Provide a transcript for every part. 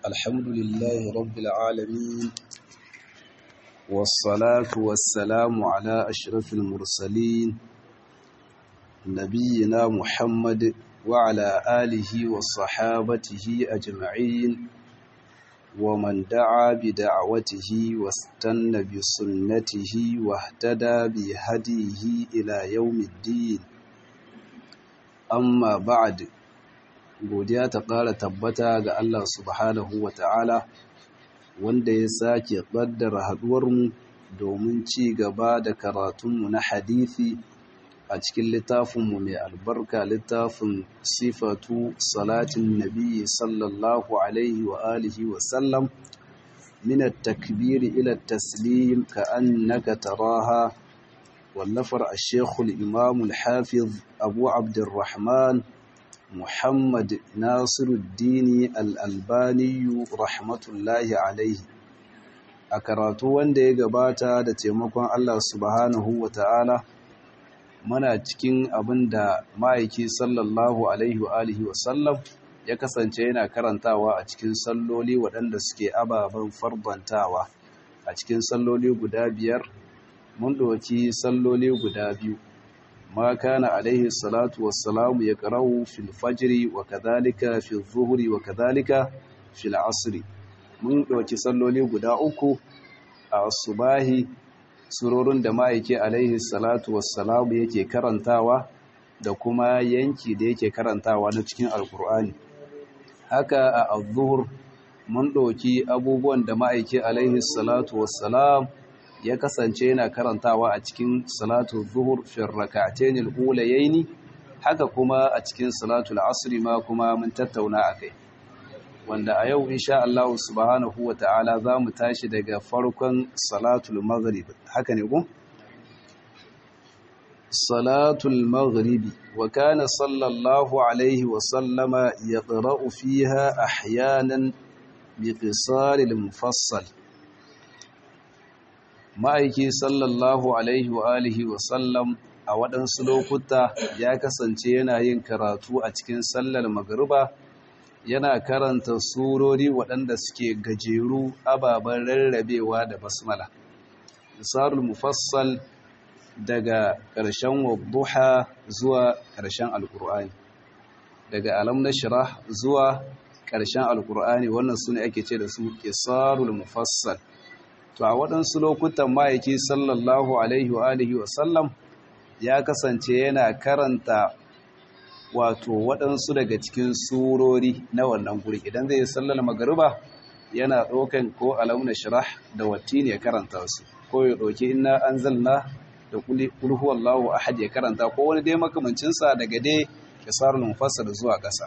الحمد لله رب العالمين والصلاة والسلام على أشرف المرسلين نبينا محمد وعلى آله وصحابته أجمعين ومن دعا بدعوته واستنى بسنته واهتدى بهديه إلى يوم الدين amma ba'ad godiya ta ƙara tabbata ga Allah subhanahu wa ta'ala wanda ya sake ƙaddara haɗuwarmu domin ci gaba da karatunmu na hadithi a cikin littafinmu mai albarka littafin sifatu salatin nabi sallallahu alaihi wa alihi wa sallam min at-takbiri ila at-taslim ka annaka taraha والنفر الشيخ الإمام الحافظ أبو عبد الرحمن محمد ناصر الدين الألباني رحمة الله عليه أكراتو wanda ya gabata da taimakon Allah subhanahu wa ta'ala muna cikin abin da ma'aiki sallallahu alaihi wa alihi wa sallam ya kasance yana karantawa a cikin salloli waɗanda suke ababen farbantawa a cikin salloli guda biyar mun ɗauki salloli guda biyu ma kana alaihi salatu wassalamu ya ƙarau fil fajiri wa kadhalika fil zuhuri wa kadhalika fil asri mun ɗauki salloli guda uku a subahi surorin da ma'aike alaihi salatu wassalamu yake karantawa da kuma yanki da yake karantawa na cikin alkur'ani haka a azuhur mun ɗauki abubuwan da ma'aike alaihi salatu wassalam ya kasance yana karantawa a cikin salatu zuhur fil rak'atayn al-ulayayn haka kuma a cikin salatul asri ma kuma mun tattauna akai wanda a yau insha Allah subhanahu wata'ala zamu tashi daga farkon salatul maghrib haka ne ko salatul maghrib wa kana sallallahu alaihi wa sallama yaqra'u fiha ahyanan bi qisaril mufassal ma'aiki sallallahu alaihi wa alihi wa sallam a waɗansu lokuta ya kasance yana yin karatu a cikin sallar magariba yana karanta surori waɗanda suke gajeru ababen rarrabewa da basmala misarul mufassal daga ƙarshen wadduha zuwa ƙarshen alƙur'ani daga alam na shirah zuwa ƙarshen alƙur'ani wannan su ne ake ce da su isarul mufassal to a waɗansu lokutan ma'aiki sallallahu alaihi wa alihi wa sallam ya kasance yana karanta wato waɗansu daga cikin surori na wannan guri idan zai sallar magariba yana ɗaukan ko alauna shirah da watti ne karanta su ko ya ɗauki inna anzalna da kulhu wallahu ahad ya karanta ko wani dai makamancinsa daga dai kisarul mufassal zuwa ƙasa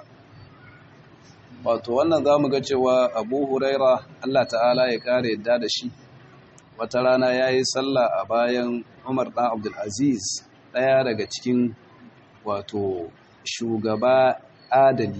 wato wannan zamu ga cewa Abu Huraira Allah ta'ala ya kare yadda da shi wata rana ya yi sallah a bayan umar ɗan abdulaziz ɗaya daga cikin wato shugaba adali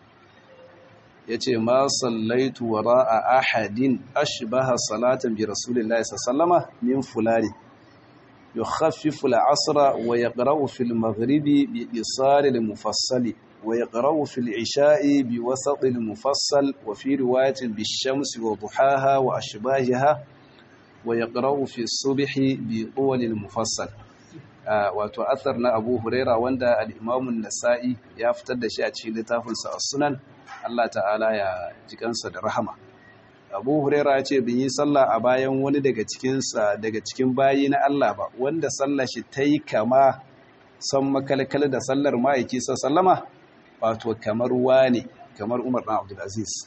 ya ce ma sallaitu wa ra'a ahadin ashbaha salatan bi rasulillahi sallama min fulani yukhaffifu al-asra wa yaqra'u fil maghribi bi isari al-mufassali wa yaqra'u fil isha'i bi wasat al-mufassal wa fi riwayatin bi shamsi wa duhaha wa ashbahiha wa ya ƙarau fi subihi bi ƙuwalin mufassal wato athar na abu huraira wanda al'imamun nasa'i ya fitar da shi a cikin littafinsa a sunan Allah ta'ala ya jikansa da rahama abu huraira ya ce bin yi sallah a bayan wani daga cikinsa daga cikin bayi na Allah ba wanda sallah shi ta yi kama son makalkal da sallar ma'aiki sallama wato kamar wane kamar umar ɗan abdulaziz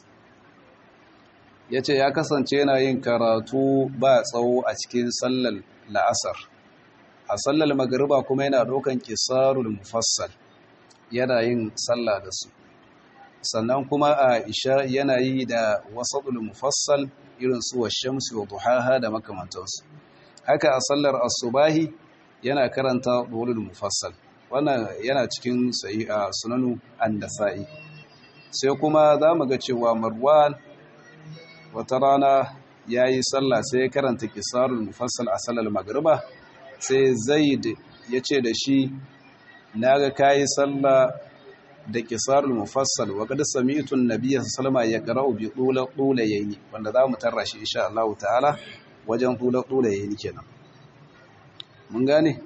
ya ce ya kasance yana yin karatu ba tsawo a cikin sallar la'asar a sallar magariba kuma yana ɗaukan kisarul mufassal yana yin sallah da su sannan kuma a isha yana yi da wasaɗul mufassal irin su wa shamsu wa duhaha da makamantansu haka a sallar asubahi yana karanta ɗolul mufassal wannan yana cikin sayi a sunanu an sa'i sai kuma za mu ga cewa marwan wata rana ya yi sallah sai ya karanta kisarul mufassal a sallar magriba sai zaid ya ce da shi na ga kayi sallah da qisarul mufassal wa qad sami'tu an-nabiy sallallahu alaihi wasallam yaqra'u bi tula tulayayn wanda za mu tarra shi insha Allah ta'ala wajen tula tulayayn kenan mun gane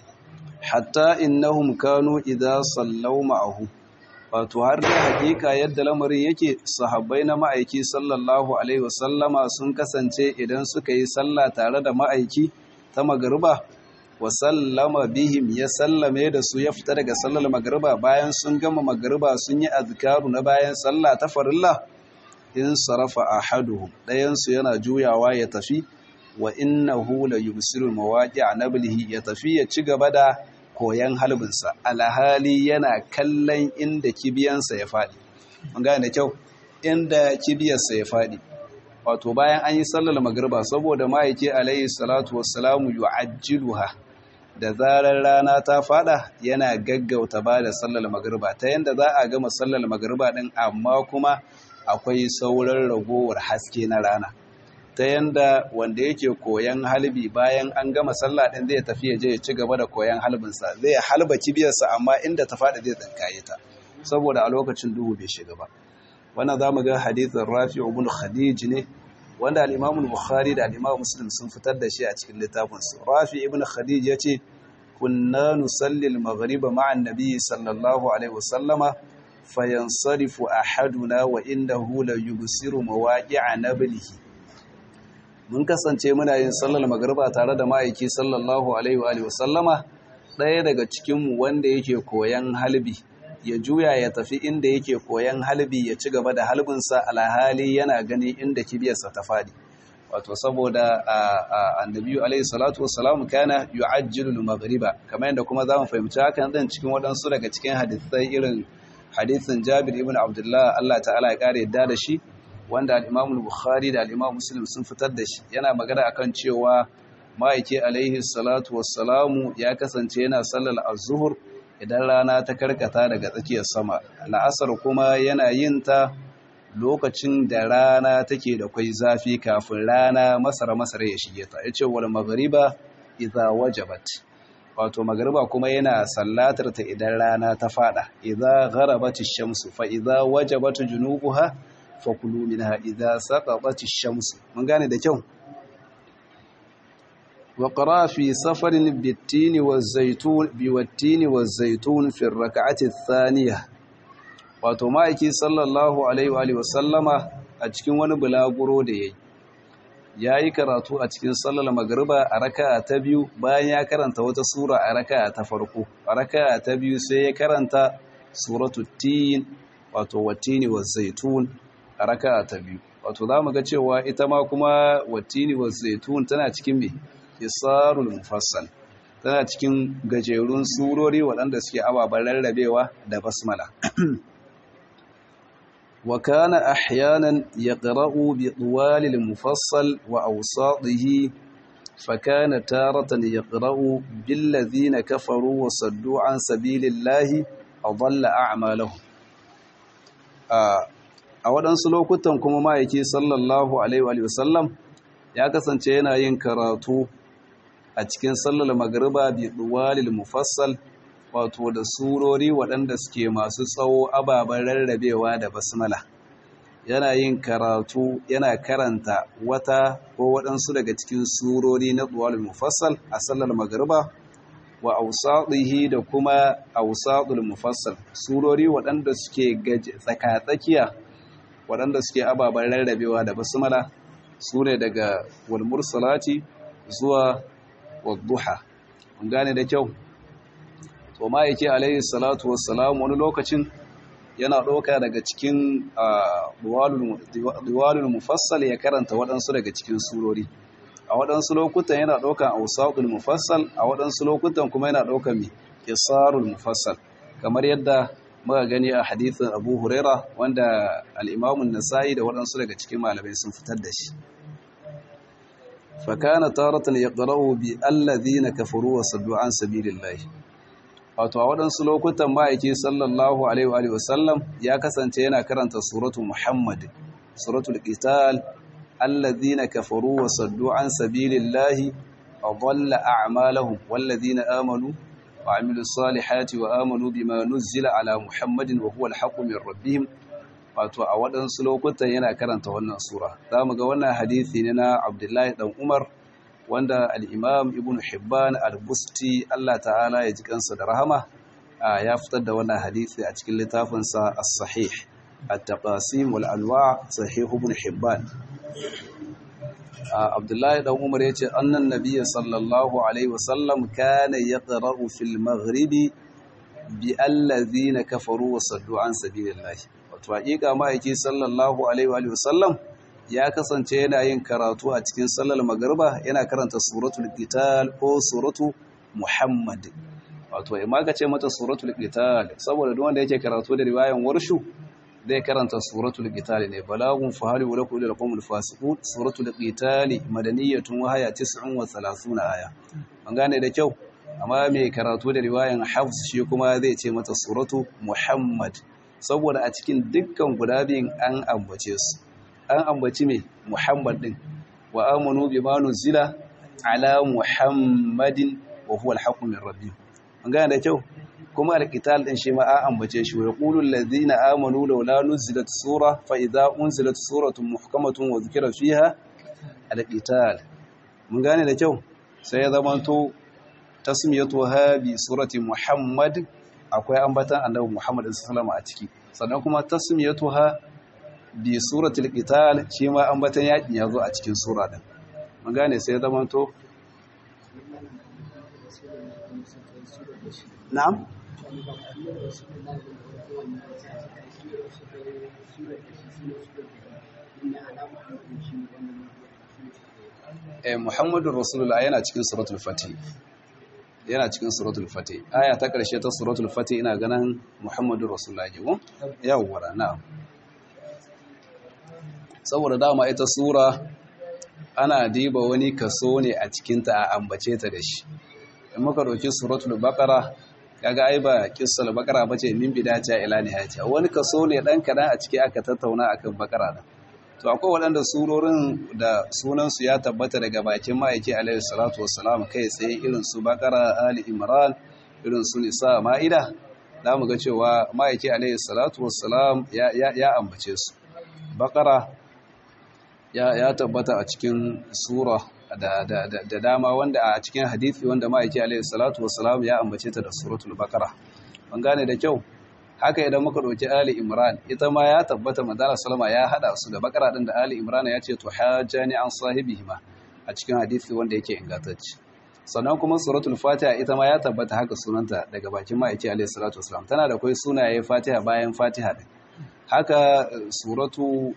hatta innahum kanu idza sallaw ma'ahu wato har da hakika yadda lamarin yake sahabbai na ma'aiki sallallahu alaihi wasallama sun kasance idan suka yi sallah tare da ma'aiki ta magariba wa sallama bihim ya sallame da su ya fita daga sallar magariba bayan sun gama magariba sun yi azkaru na bayan sallah ta farilla in sarafa ahaduhum ɗayan su yana juyawa ya tafi wa innahu la yubsiru mawaqi'a nablihi ya tafi ya ci gaba da koyan halbinsa alhali yana kallon inda kibiyansa ya faɗi mun gane da kyau inda kibiyarsa ya faɗi wato bayan an yi sallar magriba saboda ma'aike alayhi salatu wassalamu yu'ajjiluha da zarar rana ta fada yana gaggauta ba da sallar magriba ta yanda za a gama sallar magriba din amma kuma akwai sauran ragowar haske na rana ta yanda wanda yake koyan halbi bayan an gama sallah din zai tafi ya je ya ci gaba da koyan halbinsa zai halba kibiyarsa amma inda ta faɗi zai tsinkaye ta saboda a lokacin duhu bai shiga ba wannan za mu ga hadithin rafi ibn khadij ne wanda al-imam bukhari da al-imam muslim sun fitar da shi a cikin littafin su rafi ibn khadij yace kunna nusalli al-maghrib ma'a an-nabi sallallahu alaihi wasallama fayansarifu ahaduna wa innahu la yubsiru mawaqi'a nablihi mun kasance muna yin sallar magriba tare da ma'aiki sallallahu alaihi wa sallama ɗaya daga cikinmu wanda yake koyan halbi ya juya ya tafi inda yake koyan halbi ya ci gaba da halbinsa alhali yana gani inda kibiyarsa ta faɗi wato saboda annabi alaihi salatu wassalamu kana yu'ajjilu al-maghriba kamar yadda kuma zamu fahimci hakan dan cikin waɗansu daga cikin hadisai irin hadisin Jabir ibn Abdullah Allah ta'ala ya kare yadda da shi wanda al-Imam al-Bukhari da al-Imam Muslim sun fitar da shi yana magana akan cewa ma'aiki alaihi salatu wassalamu ya kasance yana sallar az-zuhr idan rana ta karkata daga tsakiyar sama la'asar kuma yana yin ta lokacin da rana take da kwai zafi kafin rana masara masara ya shige ta yace wal maghriba idza wajabat wato magriba kuma yana sallatar ta idan rana ta fada idza gharabat ash-shamsu fa idza wajabat junubuha fakulu minha idza saqatat ash-shamsu mun gane da kyau وقرأ في سفر بالتين والزيتون بالتين والزيتون في الركعة الثانية wato ma'aiki sallallahu alaihi wa sallama a cikin wani bulaguro da yayi yayi karatu a cikin sallar magriba a raka'a ta biyu bayan ya karanta wata sura a raka'a ta farko a raka'a ta biyu sai ya karanta suratu tin wato watini wazaitun a raka'a ta biyu wato zamu ga cewa ita ma kuma watini wazaitun tana cikin me isarul mufassal tana cikin gajerun surori waɗanda suke ababen rarrabewa da basmala wa kana ahyanan yaqra'u bi tuwalil mufassal wa awsatihi fa kana taratan yaqra'u bil ladhina kafaru wa saddu an sabilillahi adalla a'malahum a waɗansu lokutan kuma ma'aiki sallallahu alaihi wa sallam ya kasance yana yin karatu a cikin sallar magariba bi duwalil mufassal wato da surori waɗanda suke masu tsawo ababen rarrabewa da basmala yana yin karatu yana karanta wata ko waɗansu daga cikin surori na duwalil mufassal a sallar magariba wa ausadihi da kuma ausadul mufassal surori waɗanda suke tsakatsakiya waɗanda suke ababen rarrabewa da basmala su ne daga walmursalati zuwa wadduha mun gane da kyau to ma yake alayhi salatu wassalam wani lokacin yana ɗauka daga cikin diwalul mufassal ya karanta waɗansu daga cikin surori a waɗansu lokutan yana ɗaukan ausatul mufassal a waɗansu lokutan kuma yana ɗaukan mi isarul mufassal kamar yadda muka gani a hadithin abu huraira wanda al'imamun nasa'i da waɗansu daga cikin malamai sun fitar da shi fakana taratan ya ƙara'u bi allazi na kafaru wa saddu an sabilillahi wato a waɗansu lokutan ma'aiki sallallahu alaihi wa sallam ya kasance yana karanta suratu muhammad suratul qital allazi na kafaru wa saddu an sabilillahi a dhalla a'malahum wallazina amanu وعملوا الصالحات وآمنوا بما نزل على محمد وهو الحق من ربهم wato a waɗansu lokutan yana karanta wannan sura za mu ga wannan hadithi ne na abdullahi ɗan umar wanda al'imam ibn hibban al-busti allah ta'ala ya ji kansa da rahama ya fitar da wannan hadithi a cikin littafinsa as-sahih at-taqasim wal anwa sahih ibn hibban abdullahi ɗan umar ya ce annan nabiyyi sallallahu alaihi wasallam kana yaqra'u fil maghribi bi allazina kafaru wa saddu an sabilillahi wato hakika ma'aiki sallallahu alaihi wa sallam ya kasance yana yin karatu a cikin sallar magriba yana karanta suratul qital ko suratu muhammad wato imma ka ce mata suratul qital saboda duk wanda yake karatu da riwayan warshu zai karanta suratul qital ne balagun fahali wa lakum ila qawmul fasiqun suratul qital madaniyatun wa haya 39 aya an gane da kyau amma mai karatu da riwayan hafs shi kuma zai ce mata suratu muhammad saboda a cikin dukkan guda biyun an ambace su an ambaci mai muhammad din wa amanu bima nuzila ala muhammadin wa huwa alhaqqu min rabbihim an gane da kyau kuma alqital din shi ma an ambace shi wa yaqulu allazina amanu laula nuzilat sura fa idza unzilat suratun muhkamatun wa dhukira fiha alqital mun gane da kyau sai ya zamanto tasmiyatuha bi surati muhammad akwai ambatan annabi muhammad sallallahu a ciki sannan kuma tasmiyatuha bi suratul qital shi ma ambatan yakin yazo a cikin sura din mun gane sai zaman to na'am eh muhammadur rasulullah yana cikin suratul fatih yana cikin suratul fatih aya ta karshe ta suratul fatih ina ganin muhammadur rasulullah ne ko yawwa na'am saboda dama ita sura ana diba wani kaso ne a cikinta a ambace ta da shi in muka ɗauki suratul baqara kaga ai ba kissal baqara bace min bidaya ila nihayati wani kaso ne dan kadan a ciki aka tattauna akan baqara da to akwai waɗanda surorin da sunan su ya tabbata daga bakin ma'aiki alaihi salatu wassalam kai tsaye irin su baqara ali imran irin su nisa ma'ida za mu ga cewa ma'aiki alaihi salatu wassalam ya ya ambace su baqara ya tabbata a cikin sura da dama wanda a cikin hadithi wanda ma'aiki alaihi salatu wassalam ya ambace ta da suratul baqara ban gane da kyau haka idan muka dauki ali imran ita ma ya tabbata manzala sallama ya hada su da baqara din da ali imran ya ce to hajani an sahibihima a cikin hadithi wanda yake ingantacce sannan kuma suratul fatiha ita ma ya tabbata haka sunanta daga bakin ma'aiki alaihi salatu wassalam tana da kai sunaye fatiha bayan fatiha din haka suratu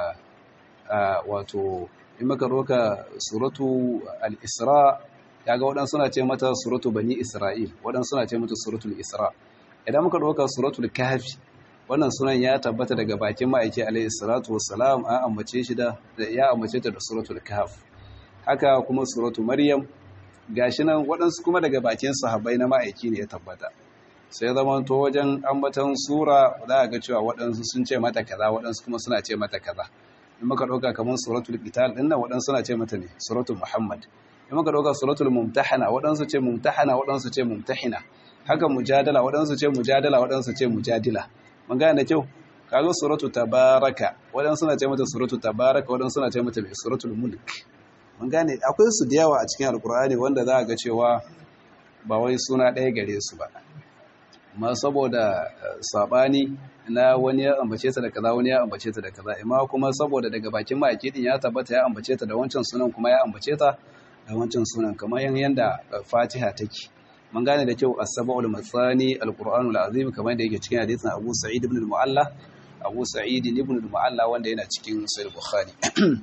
wato in maka roka suratu al-isra kaga waɗansu suna ce mata suratu bani isra'il waɗansu suna ce mata suratul isra idan muka roka suratul kahfi wannan sunan ya tabbata daga bakin ma'aiki alayhi salatu wassalam an ambace shi da ya ambace ta da suratul kahf haka kuma suratu maryam gashi nan waɗansu kuma daga bakin sahabbai na ma'aiki ne ya tabbata sai zama to wajen ambatan sura za a ga cewa waɗansu sun ce mata kaza waɗansu kuma suna ce mata kaza in muka ɗauka kamar suratul qital din nan waɗansu suna ce mata ne suratul muhammad in muka ɗauka suratul mumtahana waɗansu ce mumtahana waɗansu ce mumtahina haka mujadala waɗansu ce mujadala waɗansu ce mujadila mun gane da kyau kaga suratul tabaraka waɗansu suna ce mata suratul tabaraka waɗansu suna ce mata mai suratul mulk mun gane akwai su da yawa a cikin alkur'ani wanda za a ga cewa ba wai suna ɗaya gare su ba ma saboda sabani na wani ya ambace ta da kaza wani ya ambace ta da kaza amma kuma saboda daga bakin ma'aiki din ya tabbata ya ambace ta da wancan sunan kuma ya ambace ta da wancan sunan kamar yanda Fatiha take mun gane da kyau as-sab'ul matsani al-qur'anul azim kamar da yake cikin hadisin Abu Sa'id ibn al-Mu'alla Abu Sa'id ibn al-Mu'alla wanda yana cikin Sahih Bukhari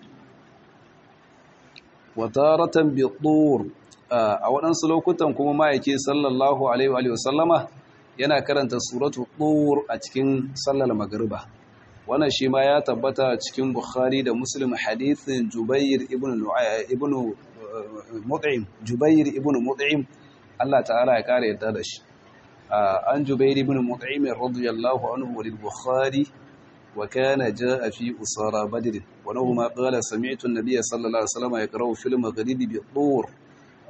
wa taratan bi tur a waɗansu lokutan kuma ma'aiki sallallahu alaihi wa sallama yana karanta suratu tur a cikin sallar magriba wannan shi ma ya tabbata cikin bukhari da muslim hadithin jubair ibn ibn mut'im jubair ibn mut'im Allah ta'ala ya kare yadda da shi an jubair ibn mut'im radiyallahu anhu lil bukhari wa kana jaa fi usara badr wa lahu ma qala sami'tu an-nabiy sallallahu alaihi wasallam yaqra'u fil maghribi bi tur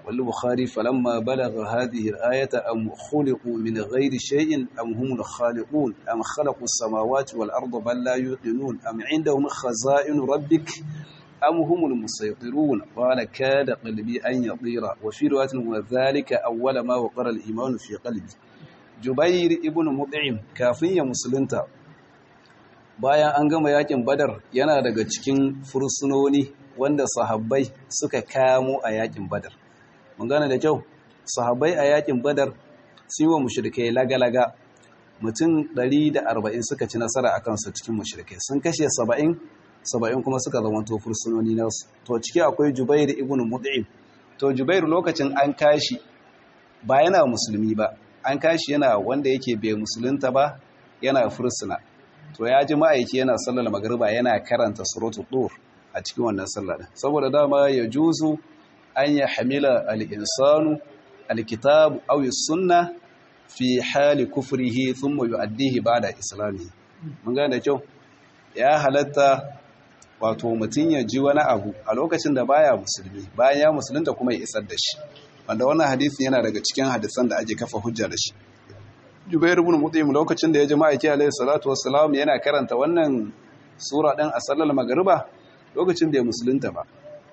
والبخاري فلما بلغ هذه الآية أم خلقوا من غير شيء أم هم الخالقون أم خلقوا السماوات والأرض بل لا يوقنون أم عندهم خزائن ربك أم هم المسيطرون قال كاد قلبي أن يطير وفي رواية وذلك أول ما وقر الإيمان في قلبي جبير ابن مطعم كافية مسلمتا bayan an gama yakin badar yana daga cikin fursunoni wanda sahabbai suka kamo a yakin badar mun gane da kyau sahabbai a yakin badar sun yi wa mushrikai lagalaga mutum 140 suka ci nasara akan su cikin mushrikai sun kashe 70 70 kuma suka zama to fursunoni nasu to ciki akwai Jubair ibn Mut'im to Jubair lokacin an kashi ba yana musulmi ba an kashi yana wanda yake bai musulunta ba yana fursuna to ya ji ma'aiki yana sallar magriba yana karanta suratul dur a cikin wannan sallar saboda dama ya juzu an ya hamila al-insanu al-kitab aw sunna fi hali kufrihi thumma yu'addihi ba'da islamihi mun gane kyau ya halatta wato mutum ya ji wani abu a lokacin da baya musulmi bayan ya musulunta kuma ya isar da shi wanda wannan hadisin yana daga cikin hadisan da ake kafa hujja da shi Jubair ibn Mut'im lokacin da ya ji ma'aiki alayhi salatu wassalam yana karanta wannan sura din a sallar magriba lokacin da ya musulunta ba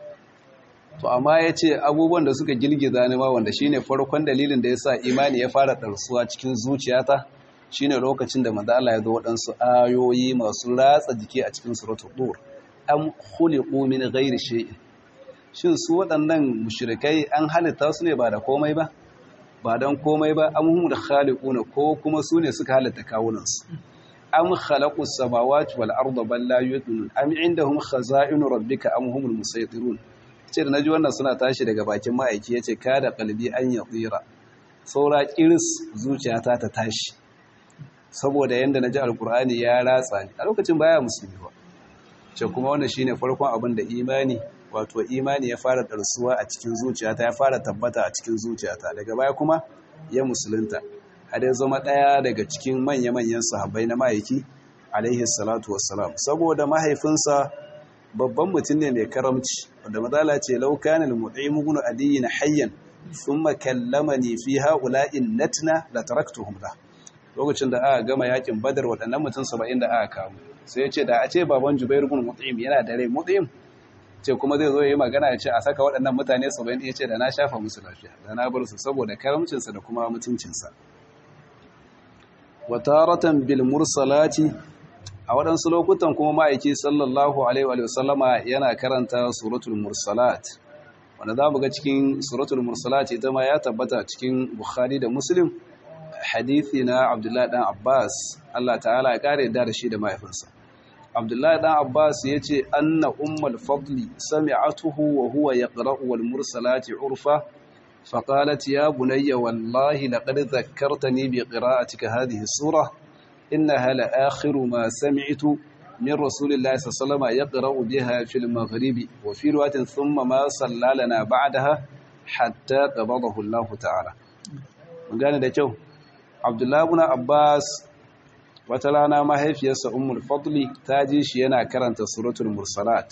to amma ya ce abubuwan da suka girgiza ni ma wanda shine farkon dalilin da ya sa imani ya fara ɗarsuwa cikin zuciyata shine lokacin da manzo Allah ya zo waɗansu ayoyi masu ratsa jiki a cikin suratul dur am khuliqu min ghairi shay'in shin su waɗannan mushrikai an halitta su ne ba da komai ba ba dan komai ba am hum da khaliquna ko kuma su ne suka halitta kawunansu am khalaqu samawati wal arda bal la yuqinun am indahum khaza'inu rabbika am humul musaytirun ce da naji wannan suna tashi daga bakin ma'aiki yace kada qalbi an yatira saura kiris zuciyata ta tashi saboda yanda naji alqur'ani ya ratsa ni a lokacin baya musulmi ba ce kuma wannan shine farkon abin da imani wato imani ya fara darsuwa a cikin zuciyata ya fara tabbata a cikin zuciyata daga baya kuma ya musulunta har ya zama ɗaya daga cikin manya-manyan sahabbai na ma'aiki alaihi salatu wassalam saboda mahaifinsa babban mutum ne mai karamci wanda matsala ce laukanin mu'imu gunu adiyi na hayyan sun makallama ne fi ha'ula'in natna da taraktuhum da lokacin da aka gama yakin badar waɗannan mutum saba'in da aka kamu sai ya ce da a ce baban jubair gun mu'im yana da rai mu'im ce kuma zai zo ya yi magana ya ce a saka waɗannan mutane saba'in ya ce da na shafa musu lafiya da na bar su saboda karamcinsa da kuma mutuncinsa wataratan bil mursalati a waɗansu lokutan kuma ma'aiki sallallahu alaihi wa sallama yana karanta suratul mursalat wanda za mu ga cikin suratul mursalat ita ma ya tabbata cikin bukhari da muslim hadithi na abdullahi dan abbas allah ta'ala ya kare da shi da mahaifinsa abdullahi dan abbas ya ce anna ummul fadli sami'atuhu wa huwa yaqra'u wal mursalati urfa فقالت يا بني والله لقد ذكرتني بقراءتك هذه السورة إنها لآخر ما سمعت من رسول الله صلى الله عليه وسلم يقرأ بها في المغرب وفي رواية ثم ما صلى لنا بعدها حتى قبضه الله تعالى قال ده جو عبد الله بن عباس وتلانا ما هي في أم الفضل تاجيش ينا كرنت سورة المرسلات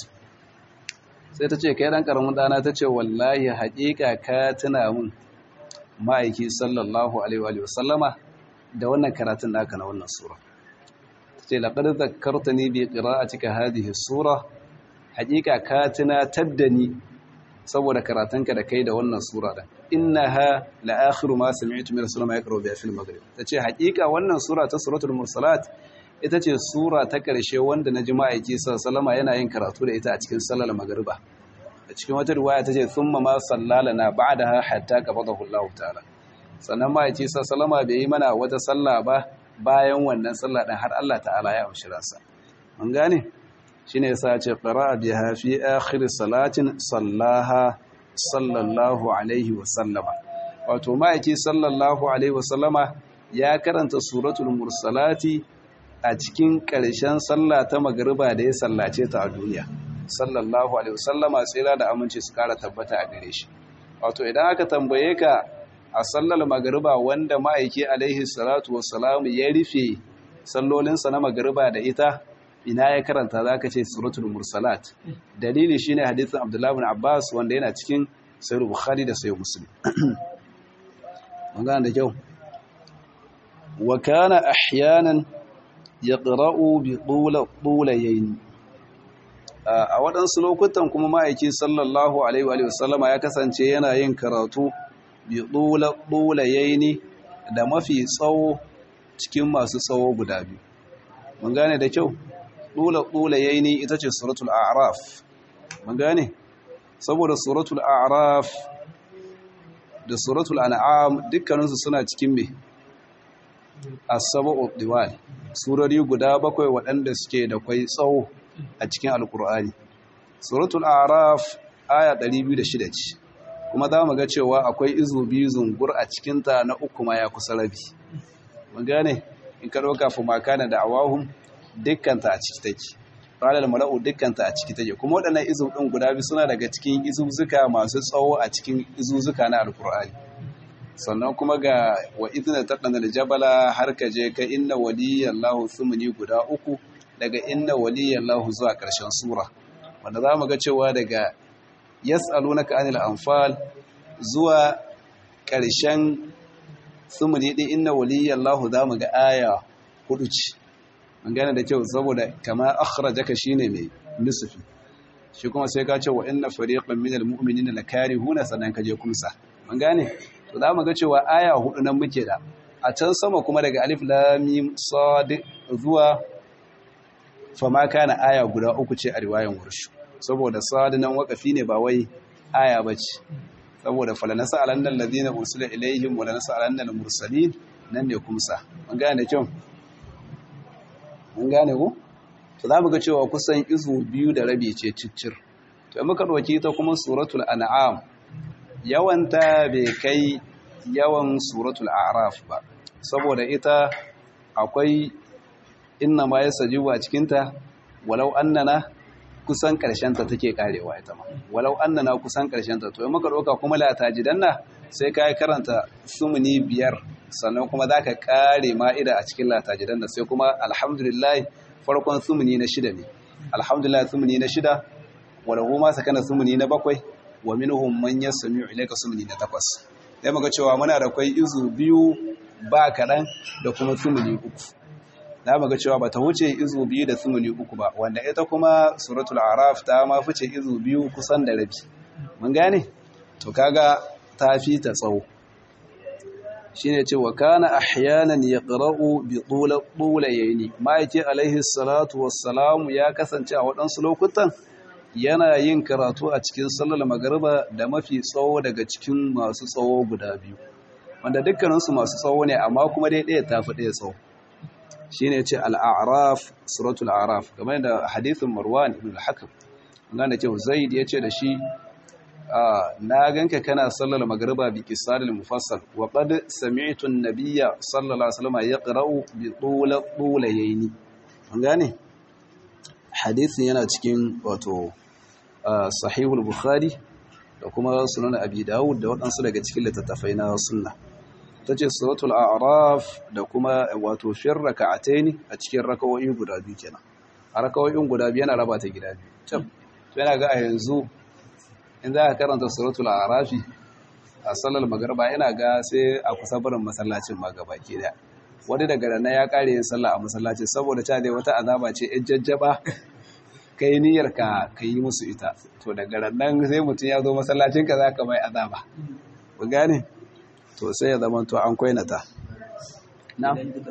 sai ta ce kai dan karamin dana ta ce wallahi haƙiƙa ka tuna mun ma'aiki sallallahu alaihi wa sallama da wannan karatun naka na wannan sura ta ce laqad zakkartani bi qira'atika hadhihi sura haƙiƙa ka tuna taddani saboda karatunka da kai da wannan sura da innaha la akhiru ma sami'tu min rasulina yaqra'u biha fil maghrib tace haƙiƙa wannan sura ta suratul mursalat ita ce sura ta ƙarshe wanda na ji ma'aiki sallama yana yin karatu da ita a cikin sallar magariba a cikin wata riwaya ta ce thumma ma sallala na ba'daha hatta qabadahu Allah ta'ala sannan ma'aiki sallama bai yi mana wata sallah ba bayan wannan sallah din har Allah ta'ala ya amshi ransa mun gane shine yasa ya ce qara'a biha fi akhir salatin sallaha sallallahu alaihi wa sallama wato ma'aiki sallallahu alaihi wa sallama ya karanta suratul mursalati a cikin ƙarshen sallah ta magariba da ya sallace ta a duniya sallallahu alaihi wasallama tsira da aminci su kara tabbata a gare shi wato idan aka tambaye ka a sallar magariba wanda ma'aiki alaihi salatu wassalamu ya rufe sallolinsa na magariba da ita ina ya karanta za ka ce suratul mursalat dalili shine hadisin abdullahi bin abbas wanda yana cikin sai bukhari da sai muslim magana da kyau wa kana ahyanan yaqra'u bi tula tulayayn a waɗansu lokutan kuma ma'aiki sallallahu alaihi wa sallama ya kasance yana yin karatu bi tula tulayayn da mafi tsawo cikin masu tsawo guda biyu mun gane da kyau tula tulayayn ita ce suratul a'raf mun gane saboda suratul a'raf da suratul an'am dukkaninsu suna cikin me as-sab'u diwal surori guda bakwai waɗanda suke da kwai tsawo a cikin alkur'ani suratul a'raf aya 206 ce kuma za mu ga cewa akwai izu biyu zungur a cikinta na uku ma ya kusa rabi mun gane in ka ɗauka fa makana da awahum dukkanta a ciki take ranar mala'u dukkanta a ciki take kuma waɗannan izu ɗin guda biyu suna daga cikin izuzuka masu tsawo a cikin izuzuka na alkur'ani sannan kuma ga wa izina taɗana da jabala har ka je ka inna waliyallahu sumuni guda uku daga inna waliyallahu zuwa ƙarshen sura wanda za mu ga cewa daga yas'alunaka anil anfal zuwa ƙarshen sumuni ɗin inna waliyallahu za mu ga aya hudu ce mun gane da kyau saboda kama akhrajaka shine mai nisfi shi kuma sai ka ce wa inna fariqan minal mu'minina lakarihuna sannan ka je kumsa mun gane to za mu ga cewa aya hudu nan muke da a can sama kuma daga alif lamim sad zuwa fama kana aya guda uku ce a riwayan wurshu saboda sad nan wakafi ne ba wai aya bace saboda falanasa alannal ladina ursila ilaihim wa lanasa alannal mursalin nan ne kumsa mun gane da kyau mun gane ko to za mu ga cewa kusan izu biyu da rabi ce ciccir to muka dauki ta kuma suratul an'am yawanta bai kai yawan suratul a'raf ba saboda ita akwai inna ma yasajibu a cikinta walau annana kusan ta take karewa ita ma walau annana kusan ta to in muka doka kuma la tajidanna sai kai karanta sumuni biyar sannan kuma zaka kare ma'ida a cikin la tajidanna sai kuma alhamdulillah farkon sumuni na shida ne alhamdulillah sumuni na shida walahu ma sakana sumuni na bakwai wa minhum man yasmi'u ilayka sumuni na takwas sai muga cewa muna da kai izu biyu ba kaɗan da kuma sumuni uku na muga cewa bata wuce izu biyu da sumuni uku ba wanda ita kuma suratul araf ta ma fice izu biyu kusan da rabi mun gane to kaga ta fi ta tsawo shine ce wa kana ahyanan yaqra'u bi tulayni ma'aiki alaihi salatu wassalamu ya kasance a waɗansu lokutan yana yin karatu a cikin sallar magariba da mafi tsawo daga cikin masu tsawo guda biyu wanda dukkaninsu masu tsawo ne amma kuma dai ɗaya ta fi ɗaya tsawo shi ne ce al'araf suratul araf game da hadithin marwan ibn al-hakam wanda ce zaid ya ce da shi na ganka kana sallar magariba bi kisalil mufassal wa qad sami'tu an-nabiyya sallallahu alaihi wasallam yaqra'u bi tula tulayni an gane hadisin yana cikin wato sahihul bukhari da kuma sunan abi dawud da waɗansu daga cikin littattafai na sunna ta ce suratul a'raf da kuma wato fir raka'ataini a cikin rakawoyi guda biyu kenan a rakawoyin guda biyu yana raba ta gida biyu to yana ga a yanzu in za ka karanta suratul a'rafi a sallar magriba yana ga sai a kusa barin masallacin ma gaba ke da wani daga rana ya kare yin sallah a masallacin saboda ta dai wata azaba ce yan jajjaba ka yi niyyar ka ka yi musu ita to daga nan sai mutum ya zo masallacin ka za ka mai azaba ku gane to sai ya zama to an kwainata na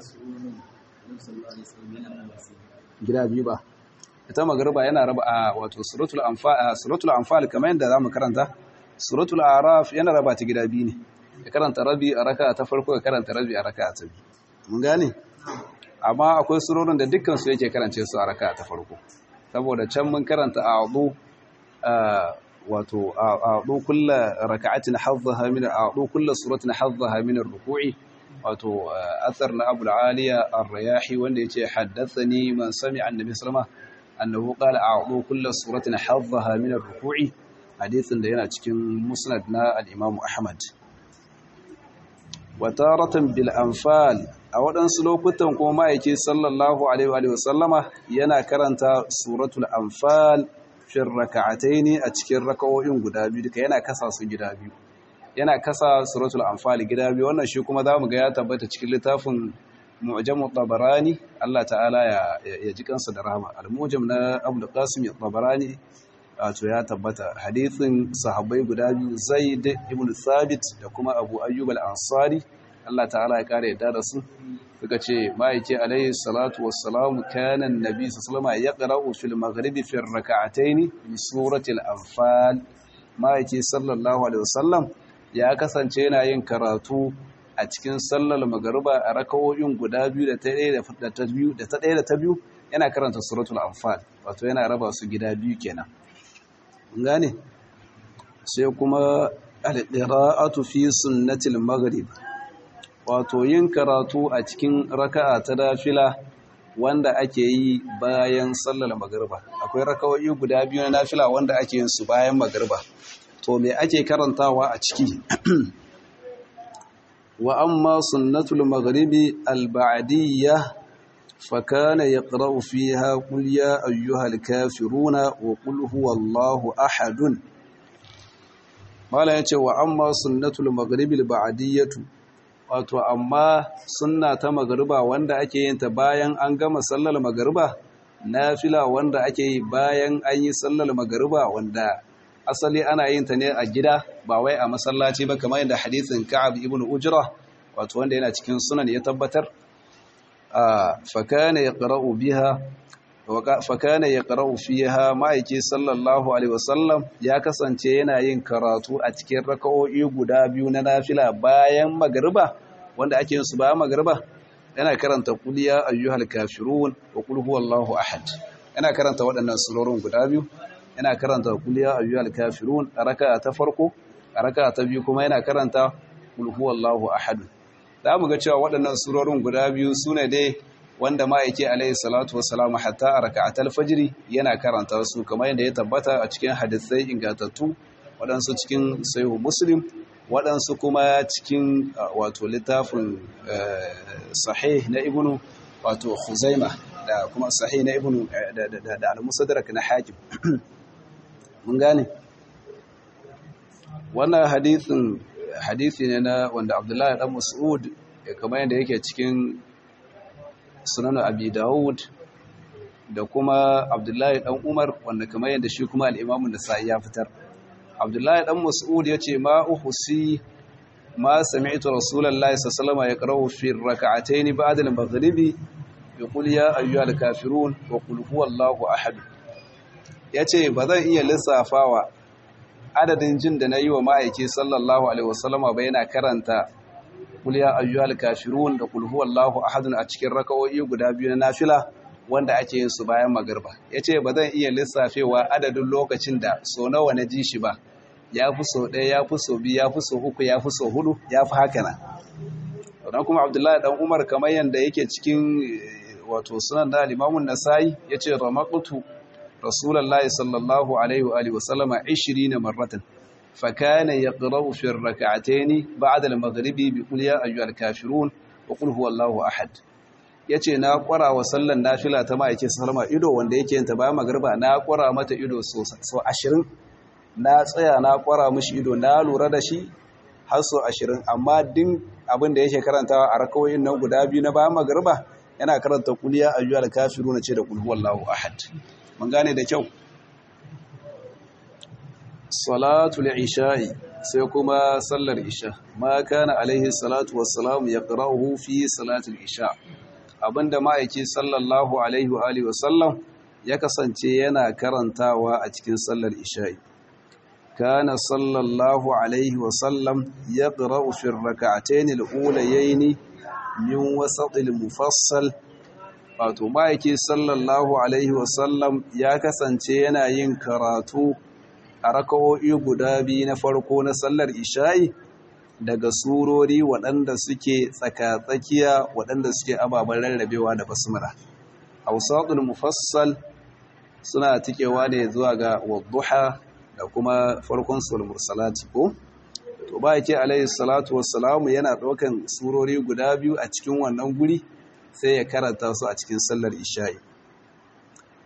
gida biyu ba ita magarba yana raba a wato suratul anfal suratul anfal kamar yadda zamu karanta suratul araf yana raba ta gida biyu ne ya karanta rabi a raka ta farko ya karanta rabi a raka ta biyu mun gane amma akwai surorin da dukkan su yake karance su a raka ta farko saboda can mun karanta a'udhu wato a'udhu kullu raka'atin haddaha min a'udhu kullu suratin haddaha min ar-ruku'i wato athar na Abu al-Aliya ar-Riyahi wanda yace haddathani man sami'a annabi sallama annahu qala a'udhu kullu suratin haddaha min ar-ruku'i hadisin da yana cikin musnad na al-Imam Ahmad wa taratan bil anfal a waɗansu lokutan kuma ma'aiki sallallahu alaihi wa sallama yana karanta suratul anfal fir raka'ataini a cikin raka'o'in guda biyu duka yana kasa su gida biyu yana kasa suratul anfal gida biyu wannan shi kuma zamu ga ya tabbata cikin littafin mu'jamu tabarani Allah ta'ala ya ya ji kansa da rahama al-mu'jam na Abdul Qasim tabarani wato ya tabbata hadithin sahabbai guda biyu Zaid ibn Thabit da kuma Abu Ayyub al-Ansari Allah ta'ala ya kare yadda da su suka ce ma'aike alayhi salatu wassalamu kana annabi sallallahu alaihi wasallam yaqra'u fil maghribi fi rak'atayn bi surati al-anfal ma'aike sallallahu alaihi wasallam ya kasance yana yin karatu a cikin sallar magariba a rakawoyin guda biyu da ta ɗaya da ta biyu da ta ɗaya da ta biyu yana karanta suratul anfal wato yana raba su gida biyu kenan gane sai kuma al-qira'atu fi sunnatil maghrib wato yin karatu a cikin raka'a ta dafila wanda ake yi bayan sallar magriba akwai rakawoyi guda biyu na nafila wanda ake yin su bayan magriba to me ake karantawa a ciki wa amma sunnatul maghribi al-ba'diyya fa kana yaqra'u fiha qul ya ayyuhal kafiruna wa qul huwallahu ahadun mala yace wa amma sunnatul maghribi al-ba'diyyatu wato amma sunna ta magriba wanda ake yin ta bayan an gama sallar magriba nafila wanda ake yi bayan an yi sallar magriba wanda asali ana yin ta ne a gida ba wai a masallaci ba kamar yadda hadithin Ka'ab ibn Ujra wato wanda yana cikin sunan ya tabbatar fa kana yaqra'u biha fa kana yaqra'u fiha ma'aiki sallallahu alaihi wasallam ya kasance yana yin karatu a cikin raka'o'i guda biyu na nafila bayan magriba wanda ake yin su bayan magriba yana karanta qul ya ayyuhal kafirun wa qul huwallahu ahad yana karanta waɗannan surorin guda biyu yana karanta kul ya ayyuhal kafirun a raka'a ta farko a raka'a ta biyu kuma yana karanta kul huwallahu ahad za mu ga cewa waɗannan surorin guda biyu sune dai wanda ma'aike alaihi salatu wassalamu hatta a raka'atul fajri yana karanta su kamar yadda ya tabbata a cikin hadisai ingantattu waɗansu cikin sahihu muslim waɗansu kuma cikin wato littafin sahih na ibnu wato khuzaima da kuma sahih na ibnu da al-musaddarak na hakim mun gane wannan hadithin hadithi ne na wanda abdullahi dan mas'ud kamar yadda yake cikin sunan abi dawud da kuma abdullahi dan umar wanda kamar yadda shi kuma al-imamu nasa'i ya fitar abdullahi dan mas'ud yace ma uhsi ma sami'tu rasulullahi sallallahu alaihi wasallam yaqra'u fi rak'atayn ba'da al-maghribi yaqul ya ayyuhal kafirun wa qul huwallahu ahad ya ce ba zan iya lissafawa adadin jin da na yi wa ma'aiki sallallahu alaihi wasallama ba yana karanta kuliya ayyuhal kafirun da kulhu wallahu ahadun a cikin raka'o'i guda biyu na nafila wanda ake yin su bayan magarba ya ce ba zan iya lissafewa adadin lokacin da so nawa na ji shi ba ya fi so ɗaya ya fi so biyu ya fi so uku ya fi so hudu ya fi haka na don kuma abdullahi dan umar kamar yadda yake cikin wato sunan da limamun nasai ya ce ramakutu rasulallah sallallahu alaihi wa alihi wasallama 20 marratan فكان يقرأ في الركعتين بعد المغرب بقول يا أيها الكافرون وقل هو الله أحد yace na kwara wa sallan nafila ta ma'aikin sallama ido wanda yake yin ta bayan magriba na kwara mata ido so so 20 na tsaya na kwara mishi ido na lura da shi har so 20 amma din abin da yake karantawa a rakawoyin nan guda biyu na bayan magriba yana karanta qul ya ayyuhal kafiruna ce da qul huwallahu ahad mun gane da kyau salatul isha'i sai kuma sallar isha ma kana alaihi salatu wassalamu yaqra'uhu fi salatul isha abinda ma'aiki sallallahu alaihi wa alihi wasallam ya kasance yana karantawa a cikin sallar isha'i kana sallallahu alaihi wasallam yaqra'u fi rak'atayn al-ulayayn min wasatil mufassal wato ma'aiki sallallahu alaihi wasallam ya kasance yana yin karatu a raka'o'i guda biyu na farko na sallar isha'i daga surori waɗanda suke tsaka-tsakiya waɗanda suke ababen rarrabewa da basmara hausatul mufassal suna tikewa ne zuwa ga wadduha da kuma farkon sul mursalati ko to ba yake alayhi salatu wassalamu yana ɗaukan surori guda biyu a cikin wannan guri sai ya karanta su a cikin sallar isha'i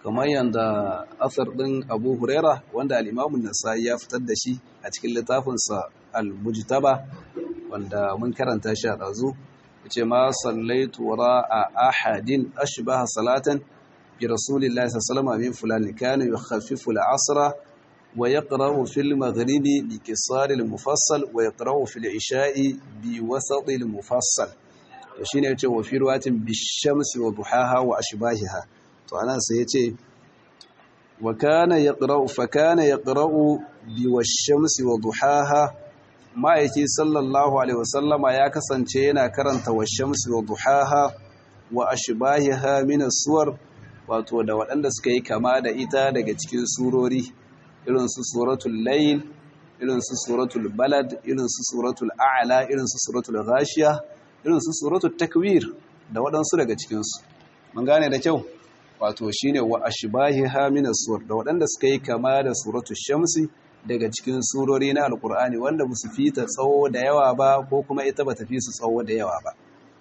kamar yadda asar ɗin abu huraira wanda al'imamun nasa'i ya fitar da shi a cikin littafinsa al-mujtaba wanda mun karanta shi a ɗazu ce ma sallaitu a ahadin ashbaha salatan bi rasulillahi sallallahu alaihi min fulani kana yukhaffifu al-asra wa yaqra'u fil maghribi bi qisar al-mufassal wa yaqra'u fil isha'i bi wasat al-mufassal to shine yace wa fi ruwatin bi shamsi wa duhaha wa ashbahiha to anan sai yace wa kana yaqra'u fa kana yaqra'u bi wash-shamsi wa duhaha ma'aiki sallallahu alaihi wasallama ya kasance yana karanta wash-shamsi wa duhaha wa ashbahiha min as-suwar wato da waɗanda suka yi kama da ita daga cikin surori irin su suratul layl irin su suratul balad irin su suratul a'la irin su suratul ghashiya irin su suratul takwir da waɗansu daga cikin su mun gane da kyau wato shine wa ashbahiha min as-sur da waɗanda suka yi kama da suratul shamsi daga cikin surori na alkur'ani wanda ba su fita tsawo da yawa ba ko kuma ita ba ta fi su tsawo da yawa ba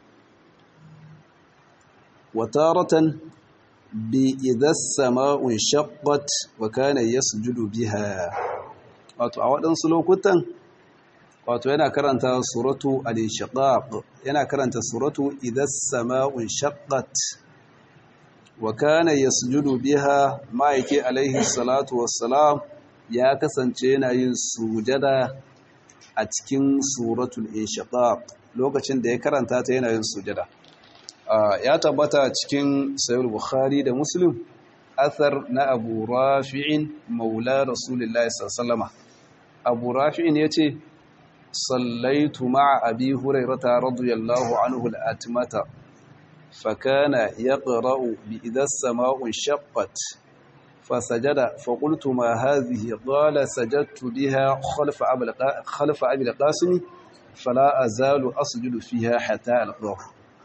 wataratan bi idas sama'un shaqqat wa kana yasjudu biha wato a waɗansu lokutan wato yana karanta suratu al-inshiqaq yana karanta suratu idas sama'un shaqqat wa kana yasjudu biha ma'aiki alaihi salatu wassalam ya kasance yana yin sujada a cikin suratul inshiqaq lokacin da ya karanta ta yana yin sujada ya tabbata cikin sahih bukhari da muslim athar na abu rafi'in maula rasulullahi sallallahu abu rafi'in yace sallaitu ma'a abi hurairata radiyallahu anhu al-atmata فكان يقرأ بإذا السماء انشقت فسجد فقلت ما هذه قال سجدت بها خلف خلف أبي القاسم فلا أزال أسجد فيها حتى ألقاه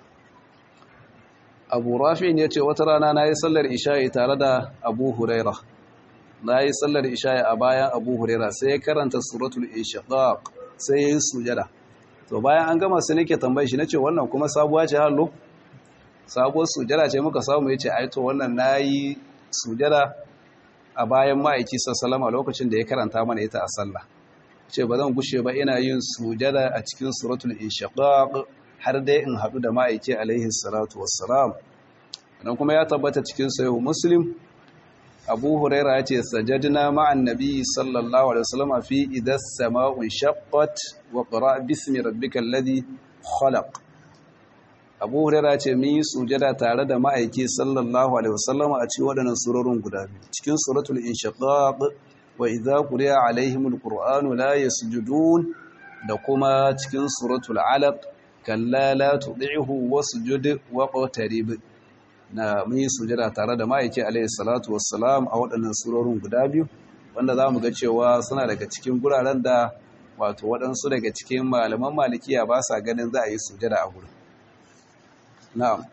أبو رافع يتي وترانا ناي صلى العشاء tare da Abu Huraira nayi sallar isha a bayan Abu Huraira sai ya karanta suratul inshiqaq sai yayin sujada to bayan an gama sai nake tambaye shi nace wannan kuma sabuwa ce hallo sabuwar sujada ce muka samu yace ai to wannan nayi sujada a bayan ma'aiki sassalama lokacin da ya karanta mana ita a sallah ce ba zan gushe ba ina yin sujada a cikin suratul inshiqaq har dai in haɗu da ma'aiki alaihi salatu wassalam dan kuma ya tabbata cikin sahih muslim abu huraira ya ce sajadna ma'an nabi sallallahu alaihi wasallam fi idas sama'u shaqqat wa qra bismi rabbikal ladhi khalaq abu huraira ce mun yi sujada tare da ma'aiki sallallahu alaihi wasallam a cikin waɗannan surorin guda biyu cikin suratul inshiqaq wa idza quriya alaihimul qur'anu la yasjudun da kuma cikin suratul alaq kalla la tud'ihu wasjud waqtarib na mun yi sujada tare da ma'aiki alaihi salatu wassalam a waɗannan surorin guda biyu wanda zamu ga cewa suna daga cikin guraren da wato waɗansu daga cikin malaman malikiya ba sa ganin za a yi sujada a gurin نعم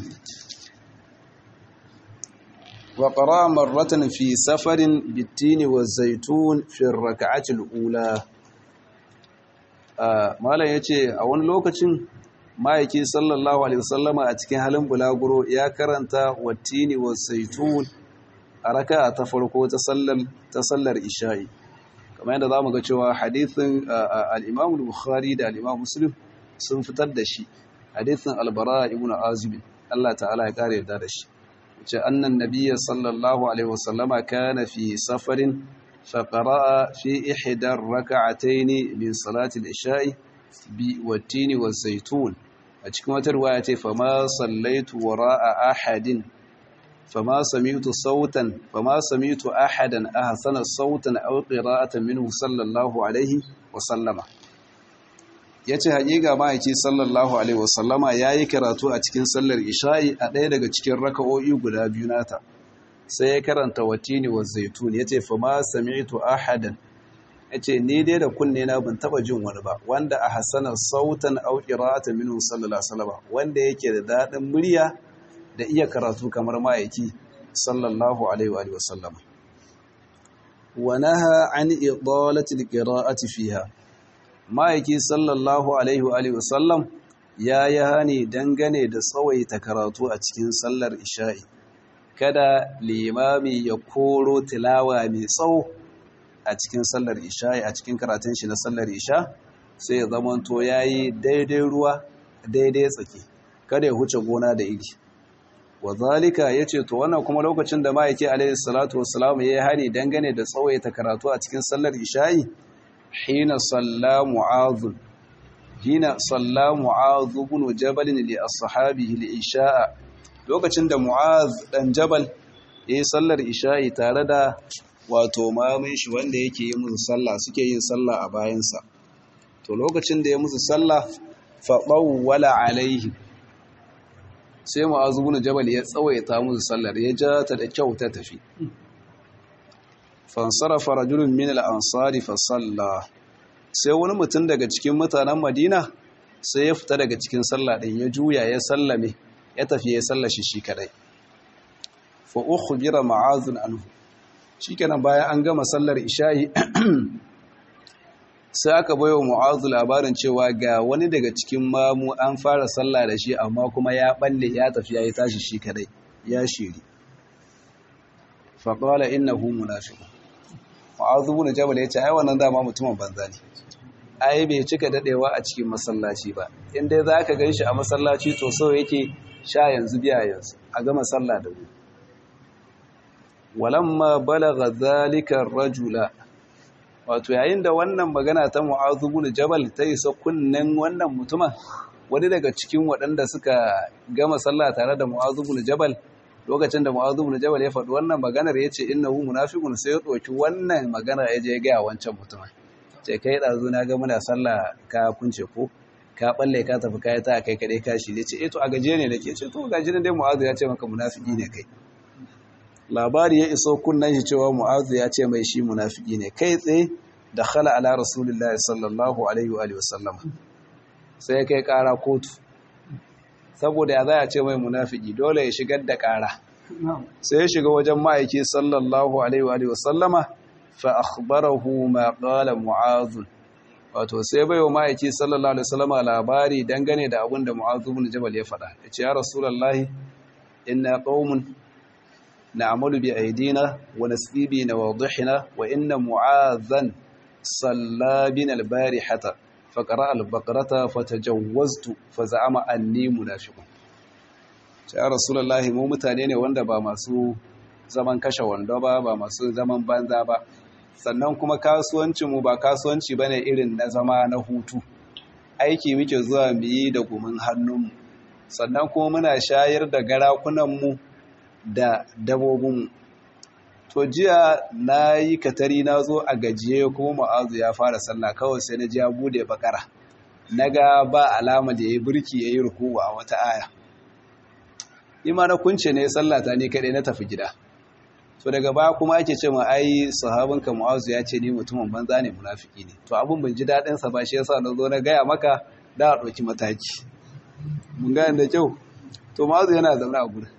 وقرأ مرة في سفر بالتين والزيتون في الركعة الأولى مالا yace a wani lokacin ma'aiki sallallahu alaihi wasallama a cikin halin bulaguro ya karanta wattini wa zaitun a raka'a ta farko ta sallar ta sallar isha'i kamar yadda zamu ga cewa hadithin al-Imam al-Bukhari da al-Imam Muslim sun fitar da shi hadithin albara ibn azib Allah ta'ala ya kare da shi ce annan nabiyyi sallallahu alaihi wasallama kana fi safarin fa qara'a fi ihda rak'atayn min salati al-isha'i bi watini wa zaitun a cikin wata riwaya ce fa ma sallaitu wara'a ahadin fa ma sami'tu sautan fa ma sami'tu ahadan ahsana sautan aw qira'atan minhu sallallahu alaihi wa sallama ya ce haƙiƙa ma'aiki sallallahu alaihi wasallama ya yi karatu a cikin sallar isha'i a ɗaya daga cikin raka'o'i guda biyu nata sai ya karanta watini wa zaitun ya ce fa ma sami'tu ahadan ya ce ni dai da kunne na ban taba jin wani ba wanda a hasanar sautan au qira'atan minhu sallallahu alaihi wasallama wanda yake da daɗin murya da iya karatu kamar ma'aiki sallallahu alaihi wa sallama wa naha an idalati alqira'ati fiha ma'aiki sallallahu alaihi wa sallam ya yi hani dangane da tsawaita karatu a cikin sallar isha'i kada limami ya koro tilawa mai tsawo a cikin sallar isha a cikin karatun shi na sallar isha sai ya zamanto yayi daidai ruwa daidai tsaki kada ya huce gona da iri wa zalika yace to wannan kuma lokacin da ma'aiki alayhi salatu wassalam yayi hani dangane da tsawaita karatu a cikin sallar isha'i hina salla mu'adh hina salla mu'adh ibn jabal li ashabihi li isha'a lokacin da mu'adh dan jabal yayi sallar isha'i tare da wato mamun shi wanda yake yi musu sallah suke yin sallah a bayansa to lokacin da ya musu sallah fa wala alaihi sai mu'azu bin jabal ya tsawaita musu sallar ya ja ta da kyau ta tafi fansarafa rajulun min al-ansari fa salla sai wani mutum daga cikin mutanen Madina sai ya fita daga cikin sallah din ya juya ya sallame ya tafi ya sallashi shi kadai fa ukhbira ma'azun anhu shikenan bayan an gama sallar isha'i sai aka baiwa mu'azu labarin cewa ga wani daga cikin mamu an fara sallah da shi amma kuma ya balle ya tafi ya yi tashi shi kadai ya shiri faƙwala innahu munafiqun mu'azu bin jabal ya ce ai wannan dama mutumin banza ne ai bai cika dadewa a cikin masallaci ba in dai zaka ganshi a masallaci to so yake sha yanzu biya yanzu a gama sallah da wuri walamma balagha zalika rajula wato yayin da wannan magana ta mu'azu bin jabal ta isa kunnen wannan mutumin wani daga cikin waɗanda suka gama sallah tare da mu'azu bin jabal lokacin da mu'azu bin jabal ya faɗi wannan maganar ya ce innahu munafiqun sai ya ɗauki wannan magana ya je ga wancan mutumin ce kai ɗazu na ga muna sallah ka kunce ko ka balle ka tafi kai ta kai kaɗai ka shi ce eh to a gaje ne nake ce to gaji ne dai mu'azu ya ce maka munafiki ne kai labari ya iso kunnan shi cewa mu'azu ya ce mai shi munafiki ne kai tsaye da khala ala rasulullahi sallallahu alaihi wa sallam sai ya kai kara kotu saboda ya zaya ce mai munafiki dole ya shigar da kara sai ya shiga wajen ma'aiki sallallahu alaihi wa sallama fa akhbarahu ma qala mu'azu wato sai bai wa ma'aiki sallallahu alaihi wa sallama labari dangane da abin da mu'azu bin jabal ya faɗa ya ce ya rasulullahi inna qaumun نعمل بأيدينا ونسقي بنواضحنا وإن معاذا صلى بنا البارحة فقرأ البقرة فتجوزت فزعم أني منافق يا رسول الله mu mutane ne wanda ba masu zaman kashe wando ba ba masu zaman banza ba sannan kuma kasuwancinmu ba kasuwanci bane irin na zama na hutu aiki muke zuwa mu yi da gumin hannunmu sannan kuma muna shayar da garakunanmu da dabobinmu to jiya na yi katari na zo a gajiye kuma ma'azu ya fara sallah kawai sai na ji ya bude bakara na ga ba alama da ya yi birki ya yi rukuwa a wata aya ima na kunce ne sallata ne kaɗai na tafi gida to daga baya kuma ake ce ma ai sahabinka mu'azu ya ce ni mutumin banza ne munafiki ne to abin ban ji daɗinsa ba shi yasa na zo na gaya maka da a ɗauki mataki mun gane da kyau to mu'azu yana zaune a gurin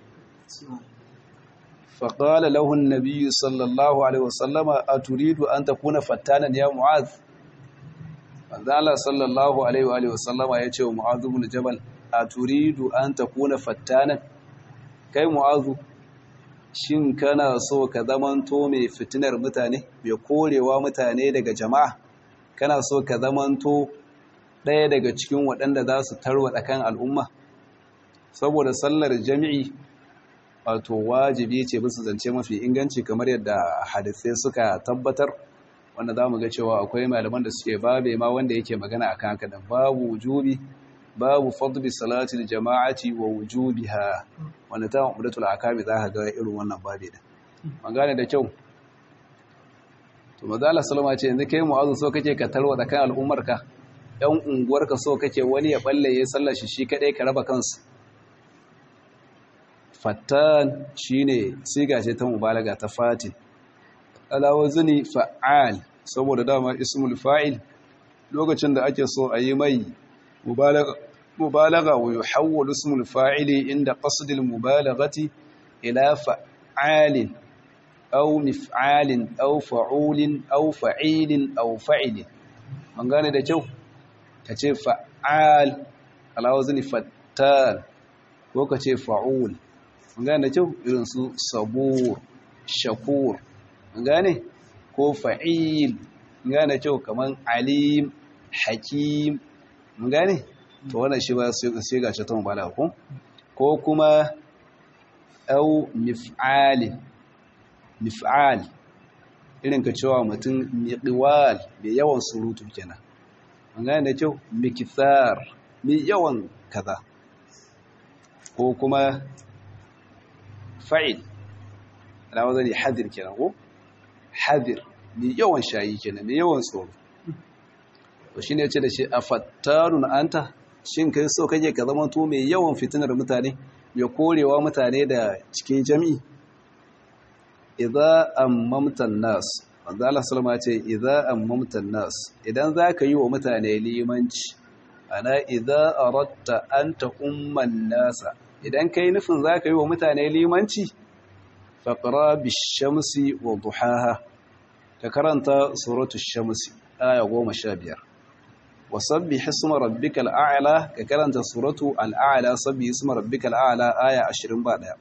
فقال له النبي صلى الله عليه وسلم أتريد أن تكون فتانا يا معاذ manzo Allah sallallahu alaihi wa alihi wasallama yace wa Mu'adh ibn Jabal aturidu an takuna fattanan kai Mu'adh shin kana so ka zamanto mai fitinar mutane mai korewa mutane daga jama'a kana so ka zamanto ɗaya daga cikin waɗanda za su tarwada kan al'umma saboda sallar jami'i wato wajibi ce bisa zance mafi inganci kamar yadda hadisai suka tabbatar wanda za mu ga cewa akwai malaman da suke babe ma wanda yake magana a kan haka babu wujubi babu fadli salatil jama'ati wa wujubiha wanda ta umdatul akami za ka ga irin wannan babe da an gane da kyau to maza Allah sallama ce yanzu kai mu'azu so kake ka tarwa da kan al'ummarka yan unguwarka so kake wani ya balle ya sallar shi shi kadai ka raba kansu fattan shine siga ce ta mubalaga ta fatin alawazini fa'al saboda dama ismul fa'il lokacin da ake so a yi mai mubalaga wa yuhawwalu ismul fa'ili inda qasdil mubalagati ila fa'alin aw mif'alin aw fa'ulin aw fa'ilin aw fa'ilin an gane da kyau kace fa'al alawazini fattan ko kace fa'ul gane kyau irin su sabur shakur gane ko fa'il gane kyau kaman alim hakim gane to wannan shi ba sai ga shi ta mubala ko ko kuma au mif'al mif'al irin ka cewa mutum miqwal mai yawan surutu kenan gane da kyau mikithar mai yawan kaza ko kuma fa'il ana wazan ne hadir kenan ko hadir mai yawan shayi kenan mai yawan tsoro to shine yace da shi afattarun anta shin kai so kake ka zama to mai yawan fitinar mutane mai korewa mutane da cikin jami'i idza ammamta nas wanda Allah sallama ce idza ammamta nas idan zaka yi wa mutane limanci ana idza aratta anta umman nasa idan kai nufin zaka yi wa mutane limanci faqra bish-shamsi wa duhaha ka karanta suratu shamsi aya 15 wasabbih isma rabbikal a'la ka karanta suratu al-a'la sabbih isma rabbikal a'la aya 21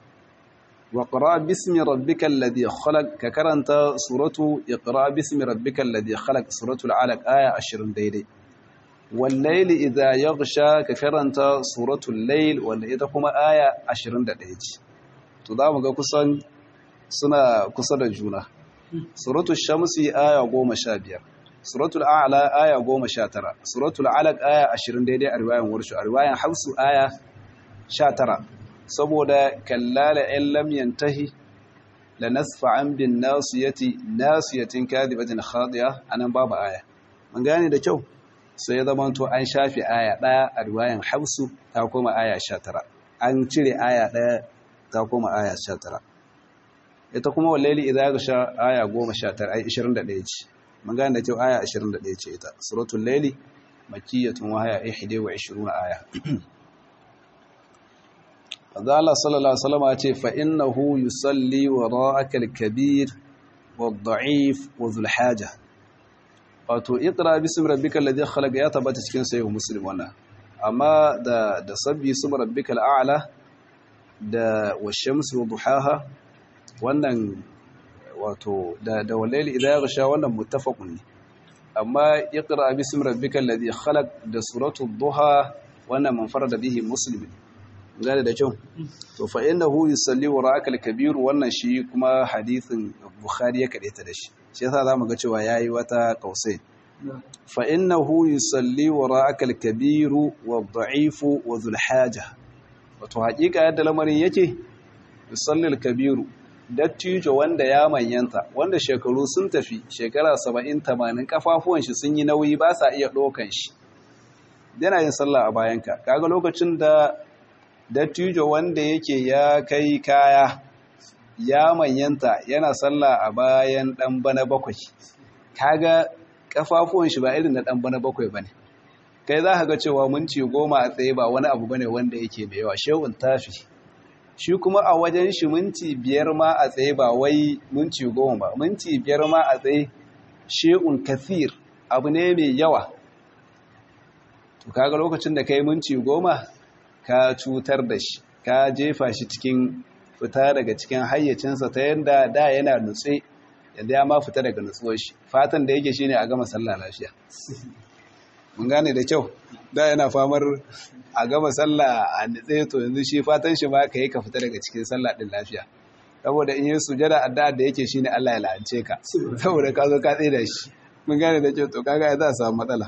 وقرأ باسم ربك الذي خلق ككرنت سورة اقرأ باسم ربك الذي خلق سورة العلق آية 20 ديدي والليل إذا يغشى ككرنت سورة الليل والإذا كما آية 20 ديدي تدام كسان سنة كسر جونة سورة الشمس آية 15 سورة الأعلى آية 19 سورة العلق آية 20 ديدي أرواية ورشو أرواية حفص آية 19 saboda kallala in lam yantahi la nasfa'an bin nasiyati nasiyatin kadibatin khadiya anan babu aya mun gane da kyau sai ya zama to an shafi aya daya a riwayan Hafsu ta koma aya 19 an cire aya daya ta koma aya 19 ita kuma wallahi idza gasha aya 19 ai 21 ce mun gane da kyau aya 21 ce ita suratul layli makkiyatun wa haya 21 aya Allah sallallahu Alaihi wasallama ce fa'innahu yusalli wa ra'akal kabir wa da'if wa zulhaja. Wato, ikira bisim rabbika ladin khalaga ya tabbata cikin sayo musulun wannan. Amma da, da sabbi sum rabbika al'ala da washamsu wa duhaha wannan wato da, da walaili idan ya gasha wannan mutafakun ne. Amma ikira bisim rabbika ladin khalag da suratu duha wannan manfara da bihi musulmi. gane da kyau to fa innahu yusalli wa ra'akal kabir wannan shi kuma hadithin bukhari ya kade ta da shi shi yasa zamu ga cewa yayi wata qausai fa innahu yusalli wa ra'akal kabir wa dha'if wa dhul haja wato hakika yadda lamarin yake yusalli al kabir dattijo wanda ya manyanta wanda shekaru sun tafi shekara 70 80 kafafuwan shi sun yi nauyi ba sa iya dokan shi yana yin sallah a bayanka kaga lokacin da dattijo wanda yake ya kai kaya ya manyanta yana sallah a bayan dan bana bakwai kaga kafafuwan shi ba irin na dan bana bakwai bane kai za ka ga cewa minti goma a tsaye ba wani abu bane wanda yake mai yawa shehun tafi shi kuma a wajen shi minti biyar ma a tsaye ba wai minti goma ba minti biyar ma a tsaye shehun kathir abu ne mai yawa to kaga lokacin da kai minti goma ka cutar da shi ka jefa shi cikin fita daga cikin hayyacinsa ta yadda da yana nutse yadda ya ma fita daga nutsuwar shi fatan da yake shi ne a gama sallah lafiya mun gane da kyau da yana famar a gama sallah a nutse to yanzu shi fatan shi ma ka yi ka fita daga cikin sallah din lafiya saboda in yi sujada addu'a da yake shine Allah ya la'ance ka saboda ka zo ka tsaye da shi mun gane da kyau to kaga za a samu matsala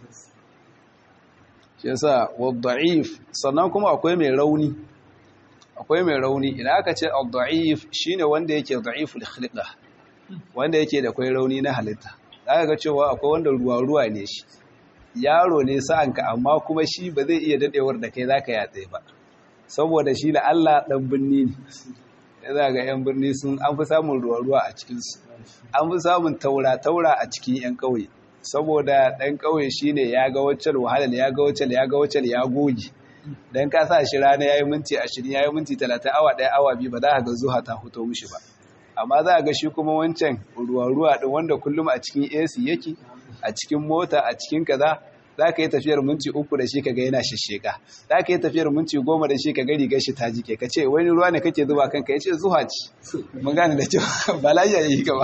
shi yasa wadda'if sannan kuma akwai mai rauni akwai mai rauni idan aka ce ad-da'if shine wanda yake da'iful khilqa wanda yake da kai rauni na halitta zaka ga cewa akwai wanda ruwa ruwa ne shi yaro ne sa'anka amma kuma shi ba zai iya dadewar da kai zaka yatsa ba saboda shi da Allah dan binni ne za ga yan birni sun an fi samun ruwa ruwa a cikin su an fi samun taura taura a cikin yan kauye saboda ɗan ƙauye shi ne ya ga waccan wahalar ya ga waccan ya ga waccan ya goge don ka sa shi rana ya yi minti ashirin ya yi minti talatin awa ɗaya awa biyu ba za a ga zuha ta fito mishi ba amma za a ga shi kuma wancan ruwa-ruwa ɗin wanda kullum a cikin ac yake a cikin mota a cikin kaza za ka yi tafiyar minti uku da shi ka ga yana shisheka za ka yi tafiyar minti goma da shi ka ga rigar shi ta jike ka ce wani ruwa ne kake zuba kanka ya ce zuwa ci mun gane da cewa ba lafiya yi ka ba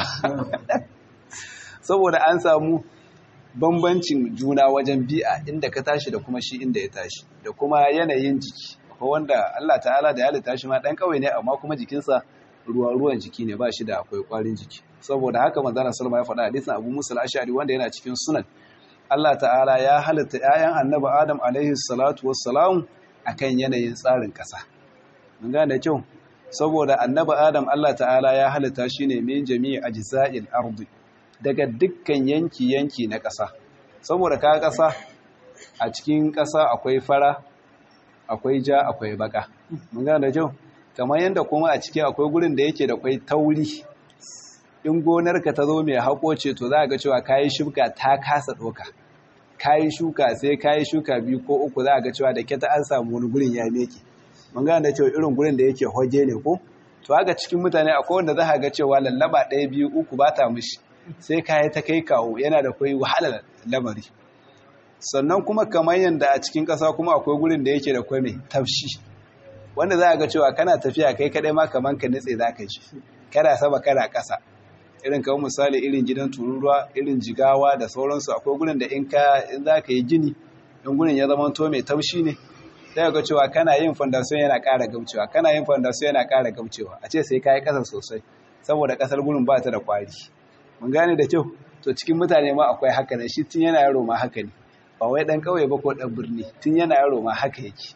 saboda an samu bambancin juna wajen bi'a inda ka tashi da kuma shi inda ya tashi da kuma yanayin jiki ko wanda Allah ta'ala da ya halitta shi ma dan kawai ne amma kuma jikinsa ruwa ruwan jiki ne ba shi da akwai kwarin jiki saboda haka manzon sallama ya faɗa hadisin Abu Musa al-Ash'ari wanda yana cikin sunan Allah ta'ala ya halitta ƴaƴan Annabi Adam alaihi salatu wassalam akan yanayin tsarin ƙasa mun gane da kyau saboda Annabi Adam Allah ta'ala ya halitta shi ne min jami'i ajza'il ardi daga dukkan yanki-yanki na ƙasa saboda ka ƙasa a cikin ƙasa akwai fara akwai ja akwai baka mun gane da kyau kamar yadda kuma a ciki akwai gurin da yake da kwai tauri in gonarka ta zo mai haƙo ce to za ga cewa kayi shuka ta kasa ɗoka kayi shuka sai kayi shuka biyu ko uku za ga cewa da ke ta an samu wani gurin ya meke mun gane da cewa irin gurin da yake hoge ne ko to haka cikin mutane akwai wanda za ga cewa lallaba ɗaya biyu uku ba ta mishi sai kayi ta kai kawo yana da kwai wahalar lamari sannan kuma kamar yadda a cikin ƙasa kuma akwai gurin da yake da kwai mai tafshi wanda za a ga cewa kana tafiya kai kadai ma kamar ka nitse za ka ji kana sama kana ƙasa irin kawo misali irin gidan tururuwa irin jigawa da sauransu akwai gurin da in ka in za ka yi gini in gurin ya zama to mai taushi ne sai ga cewa kana yin fondasiyon yana ƙara gaucewa kana yin fondasiyon yana ƙara gaucewa a ce sai ka yi ƙasa sosai saboda ƙasar gurin ba ta da ƙwari mun gane da kyau to cikin mutane ma akwai haka ne shi tun yana yaro ma haka ne ba wai ɗan ƙauye ba ko ɗan birni tun yana yaro ma haka yake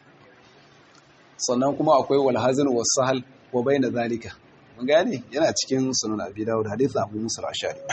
sannan kuma akwai walhazin wasahal wa bayna zalika mun gane yana cikin sunan abi dawud hadith abu musa al-ashari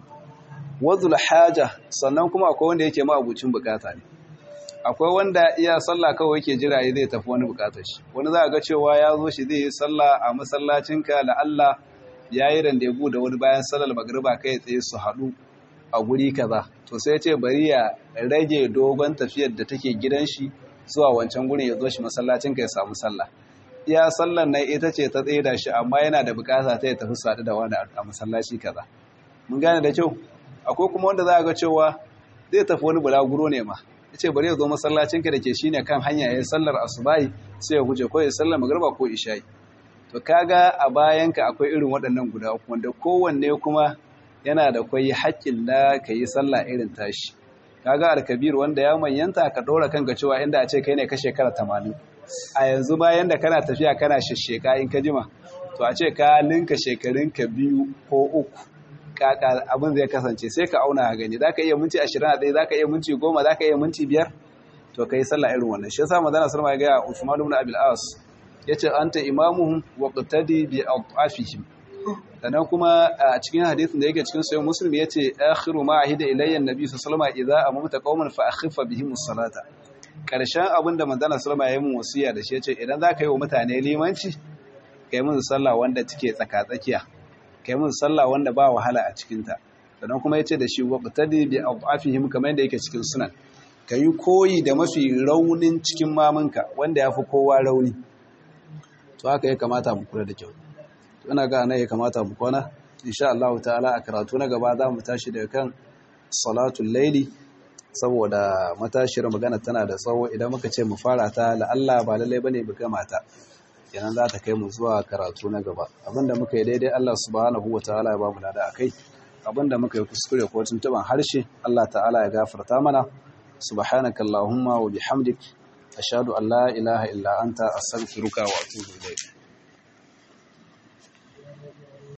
wadhul haja sannan kuma akwai wanda yake ma abucin bukata ne akwai wanda iya sallah kawai yake jira ya zai tafi wani bukatar shi wani za ga cewa ya zo shi zai yi sallah a masallacinka la Allah ya yi randebu da wani bayan sallar magriba kai tsaye su haɗu a guri kaza to sai ce bari ya rage dogon tafiyar da take gidan shi zuwa wancan gurin ya zo shi masallacin ka ya samu sallah iya sallar nan ita ce ta tsaye da shi amma yana da bukata ta ya tafi sadu da wani a masallaci kaza mun gane da kyau akwai kuma wanda za a ga cewa zai tafi wani bulaguro ne ma ya ce bari ya zo masallacin ka da ke shine kan hanya ya yi sallar asubahi sai ya guje ko ya sallar magriba ko isha'i to kaga a bayanka akwai irin waɗannan guda uku wanda kowanne kuma yana da kwai haƙƙin da ka yi sallah irin tashi kaga alkabir wanda ya manyanta ka ɗora kanka cewa inda a ce kai ne ka shekara tamanin a yanzu bayan da kana tafiya kana shasheka in ka jima to a ce ka ninka shekarunka biyu ko uku kaka abin zai kasance sai ka auna a gani za ka iya minti ashirin a ɗaya za ka iya minti goma za ka iya minti biyar to ka yi sallah irin wannan shi yasa madana sallama ya gaya usman ibn abil as yace anta imamuhum wa qtadi bi adafihim sannan kuma a cikin hadisin da yake cikin sahih muslim yace akhiru ma ahida ilayya annabi sallallahu alaihi wasallam idza amamta qauman fa akhifa bihim as-salata karshen abinda manzon sallama ya yi mun wasiya da shi yace idan za ka yi wa mutane limanci kai mun sallah wanda take tsaka tsakiya kai mun sallah wanda ba wahala a cikin ta sannan kuma yace da shi wa qtadi bi adafihim kamar yadda yake cikin sunan kayi koyi da mafi raunin cikin mamunka wanda yafi kowa rauni to haka ya kamata mu kula da kyau ina ga ana ya kamata mu kwana insha Allah ta'ala a karatu na gaba za mu tashi daga kan salatul laili saboda matashiyar magana tana da tsawo idan muka ce mu fara ta la'alla ba lallai bane mu gama ta kenan za ta kai mu zuwa karatu na gaba abinda muka yi daidai Allah subhanahu wataala ya ba mu lada akai abinda muka yi kuskure ko tuntuban harshe Allah ta'ala ya gafarta mana subhanakallahumma wa bihamdik ashhadu an la ilaha illa anta astaghfiruka wa atubu ilayk